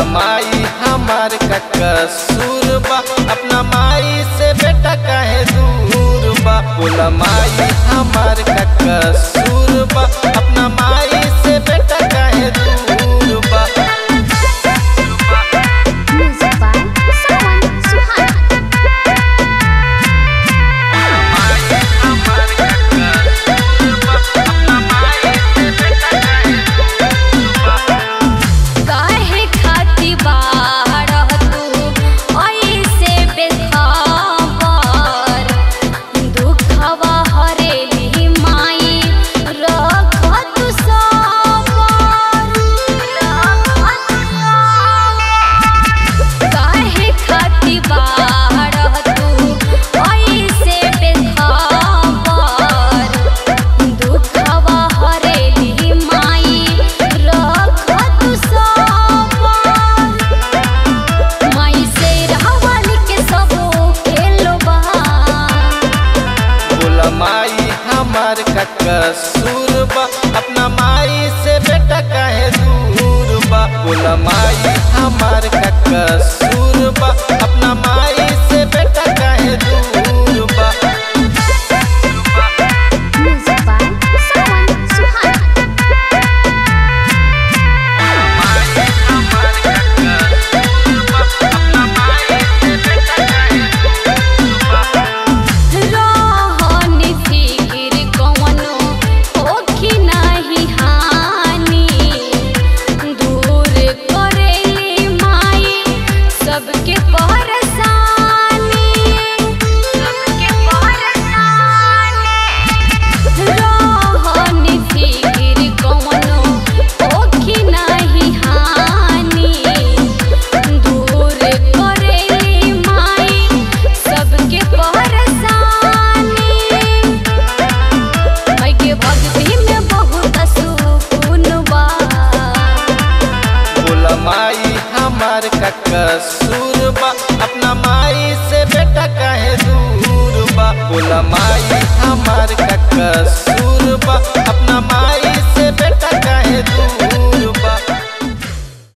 माई हमार का कसूर बा अपना माई से बेटा काहे दूर बा बोला माई हमार का कसूर बा अपना माई से बेटा काहे दूर बा Music by Sawan Suhana. माई हमार का कसूर बा अपना माई से बेटा काहे दूर बा काहे खाती बारह तू ऐसे बेखबर दुखवा हरेली माई रख तू सबर काहे खाती बारह तू ऐसे बेखबर दुखवा हरेली माई रख तू सबर माई से रहवाली के सबो खेलबा बोला माई हमार का कसूर बा अपना माई से बेटा काहे दूर बा बोला माई हमार का कसूर बा अपना माई से बेटा काहे दूर बा Music by Sawan Suhana. माई हमार का कसूर बा अपना माई से बेटा काहे दूर बा रहनी फिकिर कवनो होखी नाही हानि दूर करेली माई सबके परेशानी सबके परेशानी रहनी फिकिर कवनो होखी नाही हानि दूर करेली माई सबके परेशानी माई के भक्ति में बहुत सुकून बा बोला माई हमार का कसूर बा अपना माई से बेटा काहे दूर बा बोला